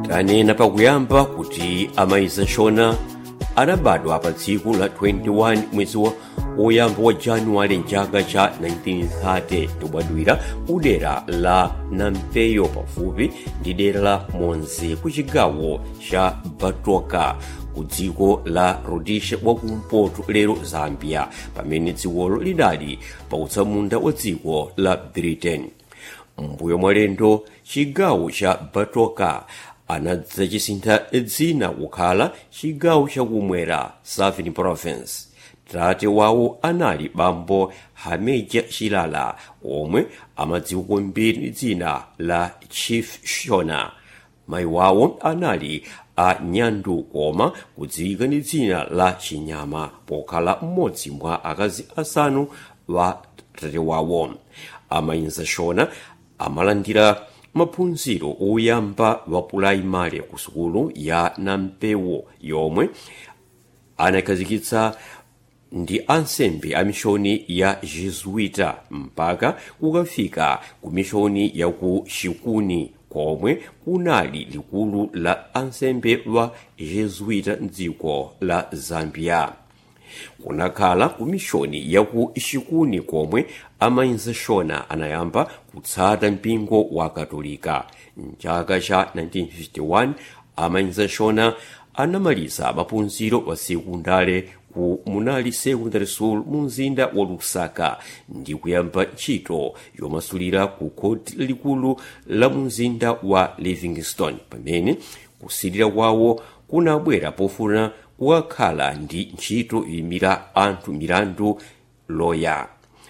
tanena pakuyamba kuti amayiza shona anabadwa pa tsiku la 21 mwezi wa woyamba wa januwale mchaka cha 1930 tobadwira ku dera la nampeyo pafupi ndi dera la monzi ku chigawo cha batoka ku dziko la rhodesia wakumpoto lero zambia pamene dzikolo lidali pa utsamunda wa dziko la britain mbuyo mwalendo chigawo cha batoka anadzachisintha dzina kukhala chigawo chakumwera southern province tate wawo anali bambo hameja chilala omwe amadziwa kwambiri ndi dzina la chief shona mayi wawo anali a nyandu koma kudziwika ndi dzina la chinyama pokhala mmodzi mwa akazi asanu wa tate wawo amayinza shona amalandira maphunziro oyamba wa pulaimali ku sukulu ya nampewo yomwe anakhazikitsa ndi ansembe a mishoni ya jesuita mpaka kukafika ku mishoni ya ku chikuni komwe kunali likulu la ansembe wa jesuita mdziko la zambia kunakhala ku mishoni ya ku chikuni komwe amayinza shona anayamba kutsata mpingo wa katolika mchaka cha 1951 amayinza shona anamaliza maphunziro wa sekundale ku munali secondary school mu mzinda wa lusaka ndi kuyamba ntchito yomasulira ku khoti lalikulu la mu mzinda wa livingstone pamene kusilira kwawo kunabwera pofuna kukakhala ndi ntchito yoyimira anthu milandu loya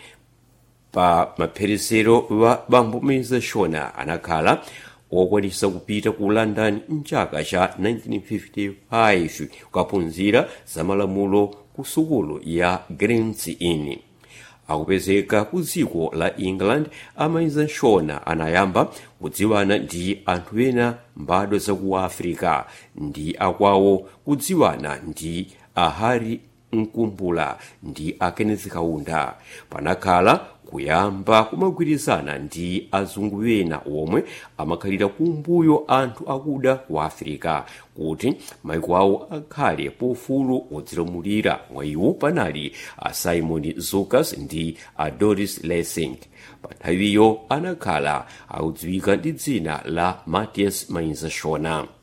pa mapherezero wa bambo mayinza shona anakhala okwanisa kupita ku london mchaka cha 1955 kukaphunzira za malamulo ku sukulu ya grants inn akupezeka ku dziko la england amayinza shona anayamba kudziwana ndi anthu ena mbadwa zaku africa ndi akwawo kudziwana ndi ahari mkumbula ndi a kenneth kaunda panakhala kuyamba kumagwirizana ndi azungu ena omwe amakhalira kumbuyo anthu akuda ku africa kuti maiko awo akhale pofulu odzilamulira mwa iwo panali a simon zukas ndi a doris lessing pa nthawiyo anakhala akudziwika ndi dzina la matias mayinza shona